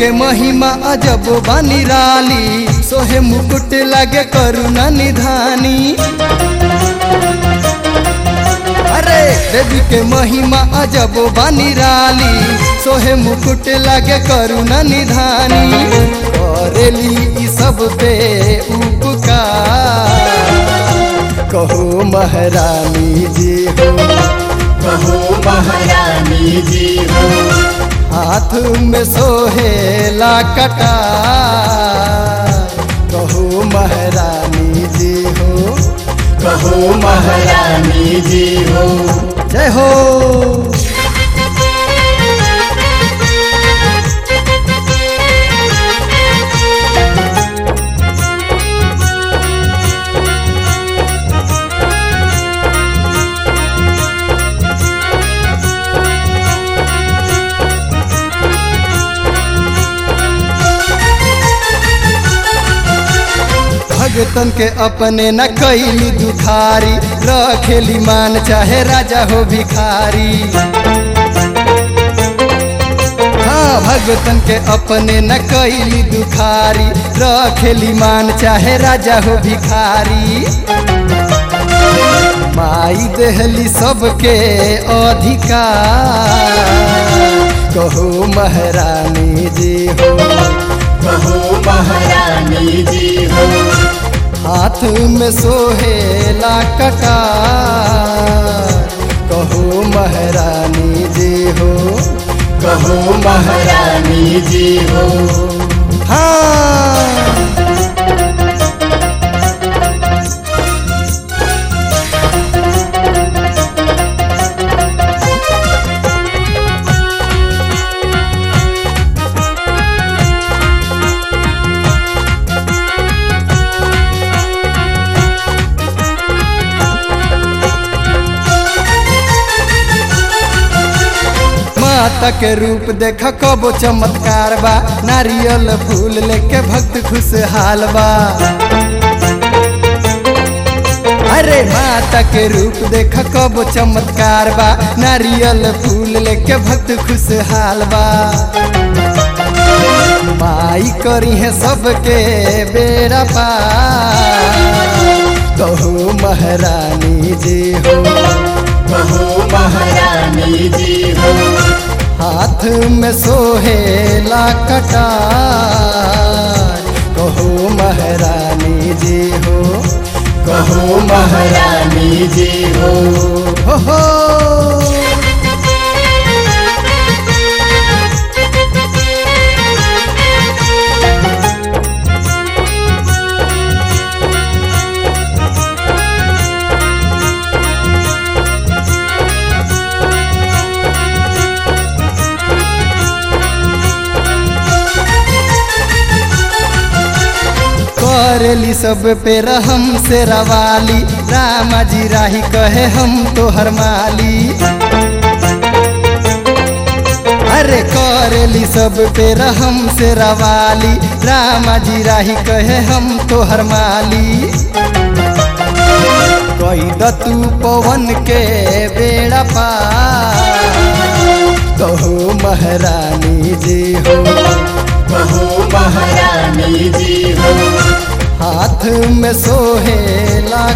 के महिमा अजब बानी राली सोहे मुकुट लगे करुणा निधानी अरे देवी के महिमा अजब बानी राली सोहे मुकुट लगे करुणा निधानी करेली ई सब पे उपकार कहो महारानी जी हो कहो महारानी जी हो हाथ में सोहेला कटार कहो महारानी जी हो कहो महारानी जी हो जय हो भगतन के अपने न कैली दुखारी रखेली मान चाहे राजा हो भिखारी हाँ भगतन के अपने न कैली दुखारी रखेली मान चाहे राजा हो भिखारी माई देहली सबके अधिकार कहो महारानी जी हो कहो महारानी जी हो हाथ में सोहेला कटार कहो महारानी जी हो कहो महारानी जी हो हाँ माता के रूप देख कबो चमत्कार बा नारियल फूल लेके भक्त खुशहाल बा अरे माता के रूप देख कबो चमत्कार बा नारियल फूल लेके भक्त खुशहाल बा माई करी है सबके बेड़ा पार कहो महारानी जी हो कहो महारानी जी हो हाथ में सोहेला कटार कहो महारानी जी हो कहो महारानी जी हो हो हो करेली सब पे रहम से रवाली रामा जी राही कहे हम तो हर माली अरे करेली सब पे रहम से रवाली रामा जी राही कहे हम तो हर माली कही दतू पवन के बेड़ा पार कहो महारानी जी हो कहो महारानी जी हो हाथ में सोहेला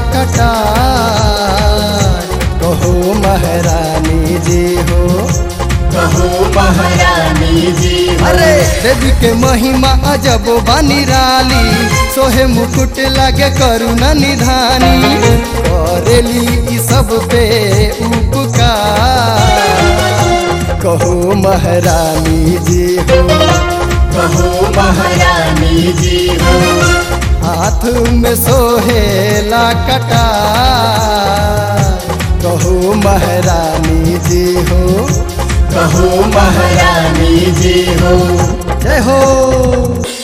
कटार कहो महारानी जी हो कहो महारानी जी हो अरे देवी के महिमा अजब बानी राली सोहे मुकुट लगे करुणा निधानी करेली ई सब पे उपकार कहो महारानी जी हो कहो महारानी जी हो हाथ में सोहेला कटार कहो महारानी जी हो कहो महारानी जी हो जय हो